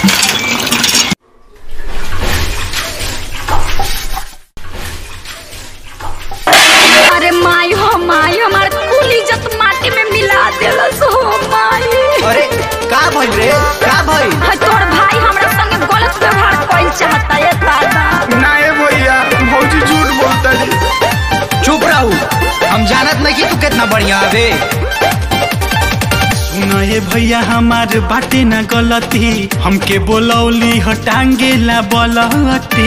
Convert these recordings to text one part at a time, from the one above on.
अरे माई हो माई हमार कुल इज्जत माटी में मिला देलस हो माई अरे का भइल रे का भइल है तोर भाई हमरा संगे गलत व्यवहार कइल चाहता है दादा नाए भैया भौजी झूठ बोलता जी चुप रहू हम जानत नहीं कि तू कितना बढ़िया हवे सुनए भैया हमार बाटे न गलती हमके बोलौली हटांगे ला बलती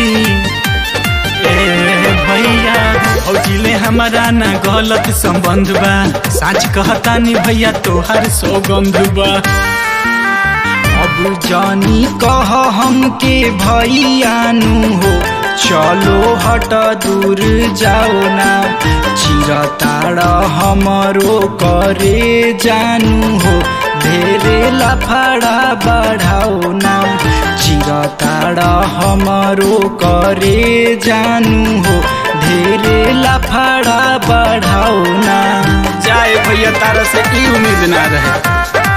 ए भैया भौजिले हमारा न गलत संबंध बा साच कहतानी भैया तोहार सौगंध बा अब जानी कह हमके भैयानु हो चलो हट दूर जाओ ना चिरताड़ हमरो करे जानू हो ढेरे लफड़ा बढ़ाओ ना चिरताड़ हमरो करे जानू हो ढेरे लफड़ा बढ़ाओ ना जाए भैया तारा से ई उम्मीद ना रहे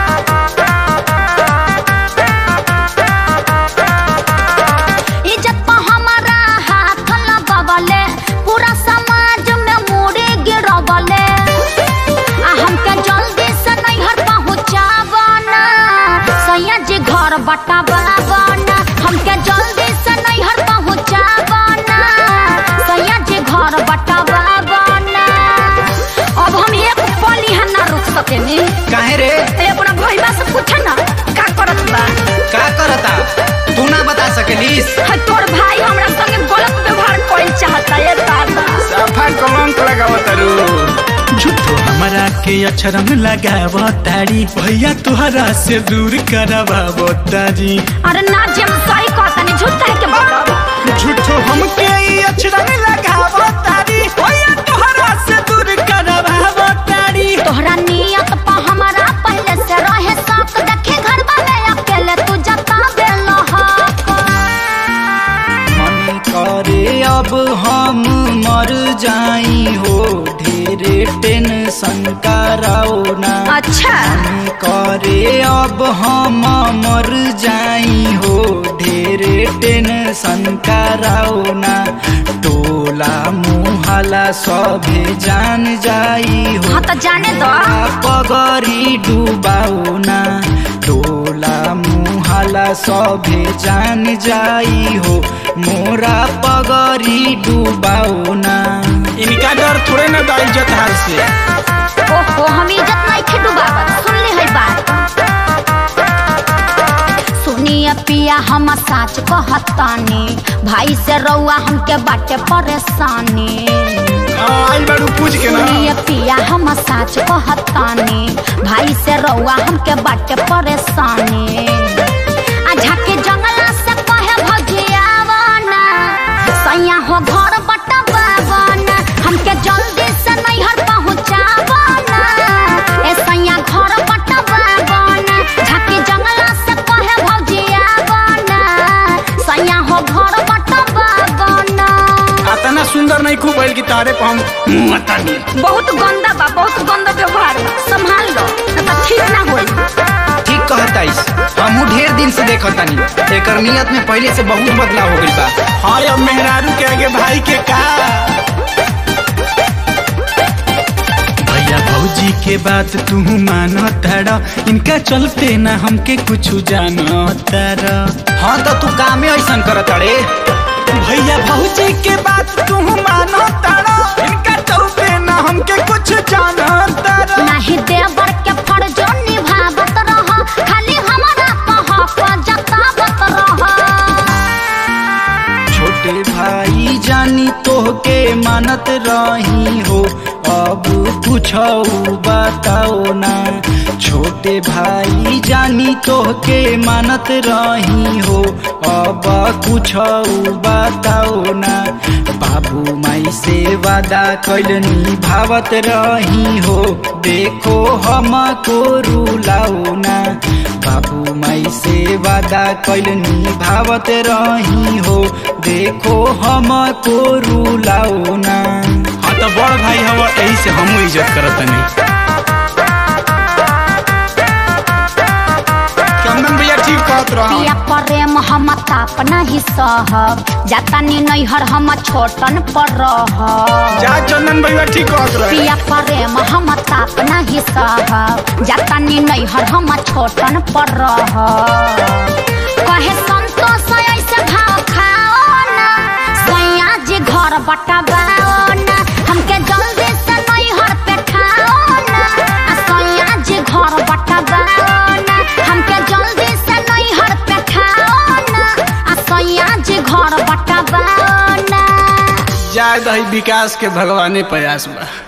इज्जत पर हमारा हाथ लगवले पूरा समाज में मुड़ी गिरवले आ हमके जल्दी से नैहर पहुँचावना सैया जी घर बटावना हमके जल्दी से नैहर पहुँचावना सैया जी घर बटावना अब हम एक पल यहाँ ना रुक सकेनी काहे रे ए अपना भैया से पूछे ना का करत बा का करता तू ना बता सकेलिस है तोर भाई हमरा संगे गलत व्यवहार कइल चाहता है दादा सफा कलंक लगावत रू झूठो हमारा के अक्षरम लगाव तारी भैया तुहरा से दूर करवाव तारी अरे ना जे हम सही कहता नहीं झूठ कह के बोलब झूठो हमके ई अक्षरम लगाव तारी भैया तुहरा से दूर करवाव तारी तोहरा नियत पर हमारा पहले से रहे शक देखे घर वाले अकेले तू जता बेल मन करे अब हम मर जाई हो ढेरे टेंशन कराओ ना अच्छा मन करे अब हम मर जाई हो ढेरे टेंशन कराओ ना टोला मुहला सभे जान जाई हो हाँ तो जाने दो पगरी डुबाओ ना टोला मुहाला सभे जान जाई हो मोरा पगरी डुबाओ ना इनका डर थोड़े ना बा इज्जत हार से ओहो हम इज्जत नहीं खे डुबावत सुन ले है बात सुनिए पिया हम साच कहतानी भाई से रउआ हमके बाटे परेशानी हाँ, आई बारू पूछ के ना सुनिए पिया हम साच कहतानी भाई से रउआ हमके बाटे परेशानी आ झाके जंगला से कहे भजियावना सैया हो घर बटवावना हमके जल्दी से नैहर पहुँचावना ए सैया घर बटवावना झाके जंगला से कहे भजियावना सैया हो घर बटवावना अतना सुंदर नहीं खूब भइल कि तारे पर हम मुंह अतानी बहुत गंदा बा बहुत गंदा व्यवहार बा संभाल लो न तो ठीक ना होई ठीक कहताइस हमहू ढेर दिन से देखतानी एकर नियत में पहले से बहुत बदलाव हो गइल बा हाँ अब मेहरारू के आगे भाई के का भैया भौजी के बात तू मानो तारा इनका चलते ना हमके कुछ जानो तारा हाँ तो तू कामे ऐसन करत अड़े भैया भौजी के बात तू मानो तारा इनका चलते ना हमके कुछ जानो तारा नाही देवर के फर्ज निभावत रह खाली हमारा कह क जतावत रह छोटे भाई जानी तोहके मानत रही हो अब कुछ बताओ ना छोटे भाई जानी तोहके मानत रही हो अब कुछ बताओ ना बाबू माई से वादा कैलनी भावत रही हो देखो हम को रुलाओ ना बाबू माई से वादा कैलनी भावत रही हो देखो हम को रुलाओ ना हाँ तो बड़ भाई हवा यही से हम इज्जत करत नहीं चंदन भैया ठीक कहत रह पिया प्रेम हम ताप नहीं सहब जातानी नैहर हम छोटन पर रहब जा चंदन भैया ठीक कहत रह पिया प्रेम हम ताप नहीं सहब जातानी नैहर हम छोटन पर रहब कहे संतोष ऐसे भाव खाओ ना सैया जी घर बटवाओ ना हमके जल्दी से नैहर पे ठाओ ना आ सैया जी घर बटवाओ ना हमके जल्दी से नैहर पे ठाओ ना आ सैया जी घर बटवाओ ना जाए दही विकास के भगवाने प्रयास बा